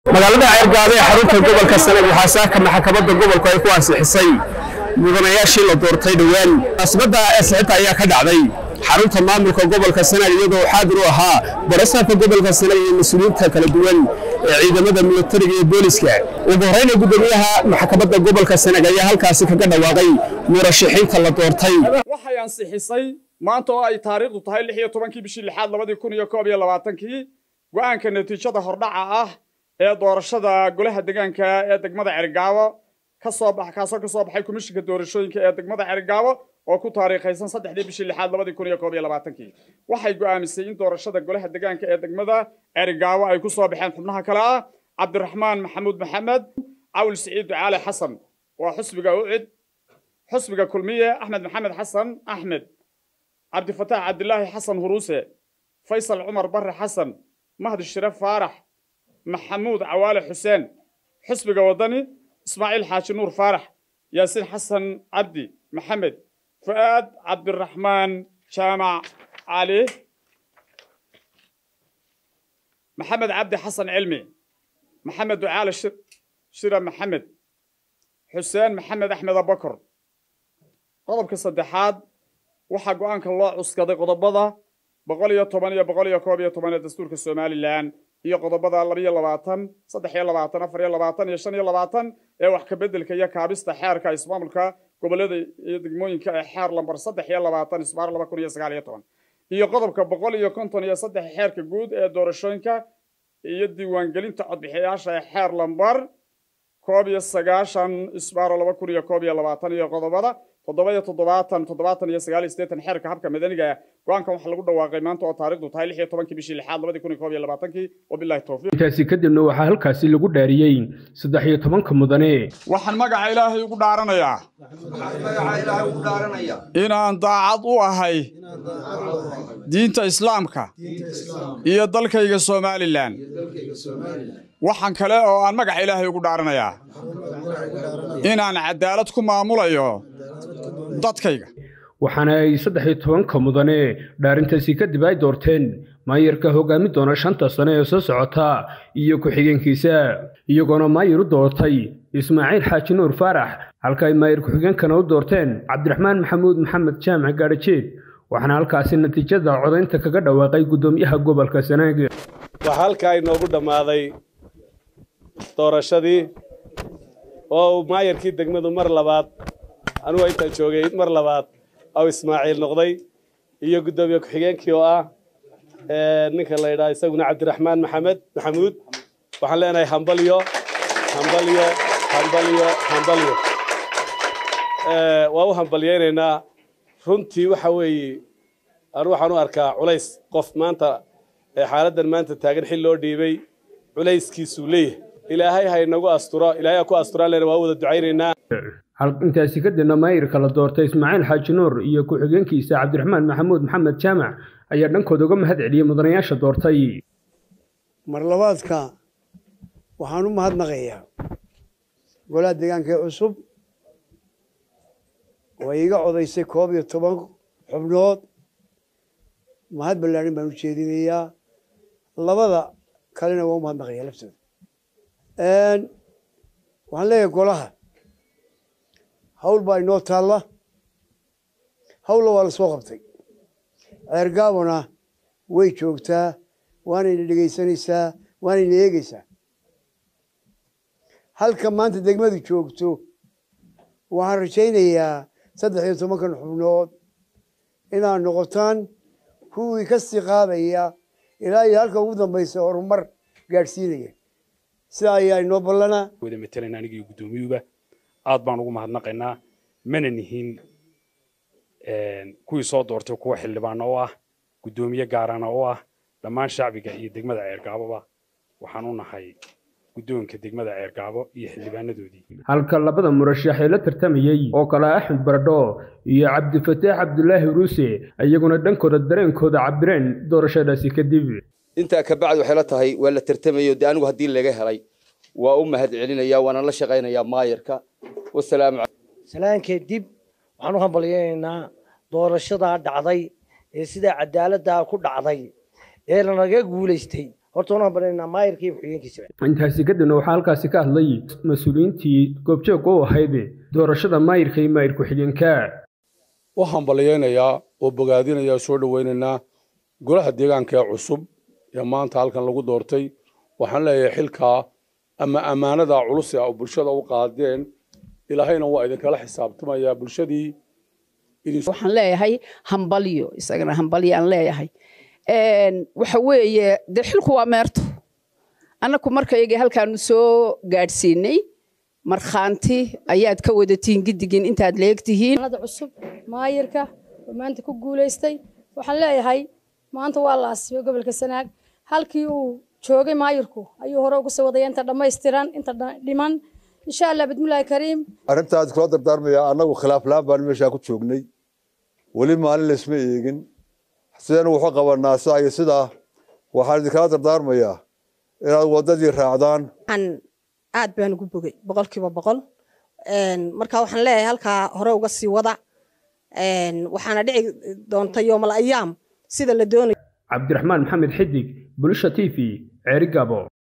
magaalada ceergaabo ee xarunta gobolka sanad waxaa saaka maxkamadda gobolku ay ku ansixisay mudanayaashii la doortay dhowaan munaasabadda ansixinta ayaa ka dhacday xarunta maamulka gobolka sanad iyadoo xaadir u ahaa barasaabka gobolka sanad iyo mas-uuliyiinta kala duwan ee ciidamada militariga iyo booliska ugu horeyna gudoomiyaha maxkamadda gobolka sanad ayaa halkaasi kaga dhawaaqay murashaxiinta la doortay waxay ansixisay maanta oo ay taariikhdu tahay lix iyo tobankii bishii lixaad labadii kun iyo koob iyo labaatankii go'aanka natiijada hordhaca ah ee doorashada golaha deegaanka ee degmada cergaabo ka soo bax kaasoo ka soo baxay komishinka doorashooyinka ee degmada cergaabo oo ku taariikhaysan saddexdii bishii lixaad labadii kun iyo koob iyo labaatankii waxay go'aamisay in doorashada golaha deegaanka ee degmada cergaabo ay ku soo baxeen xubnaha kale ah cabdiraxmaan maxamuud maxamed cawl siciid ducaale xasan waa xusbiga ucid xusbiga kulmiye axmed maxamed xasan axmed cabdifataax cabdilaahi xasan huruuse faysal cumar barre xasan mahdi shire faarax maxamuud cawaale xuseen xusbiga waddani ismaaciil xaaji nuur faarax yaasiin xasan cabdi maxamed fu'aad cabdiraxmaan jaamac cali maxamed cabdi xasan cilmi maxamed ducaale shira maxamed xuseen maxamed axmed abakor qodobka saddexaad waxaa go'aanka loo cuskaday qodobada boqol iyo toban iyo boqol iyo koob iyo toban ee dastuurka somalilan iyo qodobada laba iyo labaatan saddex iyo labaatan afar iyo labaatan iyo shan iyo labaatan ee wax kabeddelka iyo kaabista xeerka ismaamulka gobollada iyo degmooyinka ee xeer lambar saddex iyo labaatan isbaar laba kun iyo sagaal iyo toban iyo qodobka boqol iyo konton iyo saddex xeerka guud ee doorashooyinka iyo diiwaangelinta codbixiyayaasha ee xeer lambar koob iyo sagaashan isbaaro laba kun iyo koob iyo labaatan iyo qodobada toddoba iyo toddobaatan toddobaatan iyo sagaal iyo siddeetan xeerka habka madaniga go-aankan waxaa lagu dhawaaqay maanta oo taariikhdu tahay lix iyo tobankii bishii lixaad labadii kun iyo koob iyo labaatankii wabillahi towfiiq intaasi kadibna waxaa halkaasi lagu dhaariyey saddex iyo tobanka mudane waxaan magaca ilaahay ugu dhaaranayaa inaan daacad u ahay diinta islaamka iyo dalkayga somalilan waxaan kale oo aan magaca ilaahay ugu dhaaranayaa inaan cadaalad ku maamulayo dadkayga waxaana ay saddex iyo tobanka mudane dhaarintaasi kadib ay doorteen maayarka hogaami doona shanta sane ee soo socota iyo ku-xigeenkiisa iyagoona maayar u doortay ismaaciil xaaji nuur faarax halka ay maayar ku-xigeenkana u doorteen cabdiraxmaan maxamuud maxamed jaamac gaadhajeed waxaana halkaasi natiijada codaynta kaga dhawaaqay guddoomiyaha gobolka sanaag waxaa halkaa inoogu dhammaaday doorashadii oo uu maayarkii degmadu mar labaad anugu intaan joogay mar labaad aw ismaaciil noqday iyo guddoomiye ku-xigeenkii oo ah ninka la yidhaha isaguna cabdiraxmaan maxamed maxamuud waxaan leenahay hambalyo hambalyo hambalyo hambalyo waa u hambalyaynaynaa runtii waxa weeye anu waxaan u arkaa culays qof maanta xaaladdan maanta taagan xil loo dhiibay culayskiisuu leeyahay ilaahay ha inagu asturo ilaahay ha ku asturaan lena waa wada ducaynaynaa intaasi kadibna maayirka la doortay ismaaciil xaaji nuur iyo ku-xigeenkiisa cabdiraxmaan maxamuud maxamed jaamac ayaa dhankooda uga mahad celiyey mudanayaasha doortay mar labaadka waxaan u mahadnaqayaa golaha deegaanka ee cusub way iga codaysay koob iyo toban xubnood mahad ballaarin baan u jeedinayaa labada kalena waa u mahadnaqayaa laftooda waxaan leeyahay golaha hawl baa inoo taalla hawlla waa la soo qabtay ceergaabona way joogtaa waanayna dhegaysanaysaa waanayna eegaysaa halka maanta degmadu joogto waxaan rajaynayaa saddex iyo tobankan xubnood inaad noqotaan kuwii ka sii qaadaya ilaa iyo halka ugu dambaysa horumar gaadhsiinaya sidaa ayaa inoo ballanaa wada matalan anigii guddoomiyuba aad baan ugu mahadnaqaynaa mana nihin kuwii soo doortay kuwa xildhibaana oo ah guddoomiye gaarana oo ah dhammaan shacbiga iyo degmada ceergaaboba waxaan u nahay guddoonka degmada ceergaabo iyo xildhibaanadoodii halka labada murashax ee la tartamayey oo kale axmed baradho iyo cabdifataax cabdulaahi ruuse iyaguna dhankooda dareenkooda cabireen doorashadaasi kadib intaa ka bacdi waxay la tahay waa la tartamayo dee anigu haddii laga helay waa u mahad celinaya waana la shaqaynayaa maayarka wasalaamu salaankee dib waxaan u hambalyaynaynaa doorashadaa dhacday ee sidaa cadaaladdaa ku dhacday ee lanaga guulaystay horta waan hambalyaynaa maayirka iyo ku-xigeenkiisaba intaasi kadibna waxaa halkaasi ka hadlay mas-uuliyiintii goobjoogga u ahayd doorashada maayirka iyo maayir ku-xigeenka u hambalyaynayaa oo bogaadinayaa soo dhowaynaynaa golaha deegaanka ee cusub ee maanta halkan lagu doortay waxaan leeyahay xilkaa ama ammaanada culus ee bulshada u qaadeen ilaahayna waa idinkala xisaabtamayaa bulshadii waxaan leeyahay hambalyo isagana hambalyo aan leeyahay waxa weeye dee xilku waa meerto annaku markaygii halkaanu soo gaadhsiinay markhaanti ayaad ka wadatiin giddigin intaad leegtihiin cusub maayirka oo maanta ku guulaystay waxaan leeyahay maanta waa la asibay gobolka sanaag halkii uu joogay maayirku ayuu hore uga soo wadaya inta dhammaystiran inta dhiman insha allah bismillaahi kariim arrintaas kula dardaarmaya annagu khilaaf la-aan baan meeshaa ku joognay weli maalin laysma eegin sidaynu wuxuu qabanaa sidaa iyo sidaa waxaan idinkala dardaarmayaa inaad waddadii raacdaan aad baan ugu bogay boqolkiiba boqol marka waxaan leeyahay halkaa hore uga sii wada waxaana dhici doonta yoomal ayaam sida la doonayo cabdiraxmaan maxamed xidig bulisha t v ceeri gabo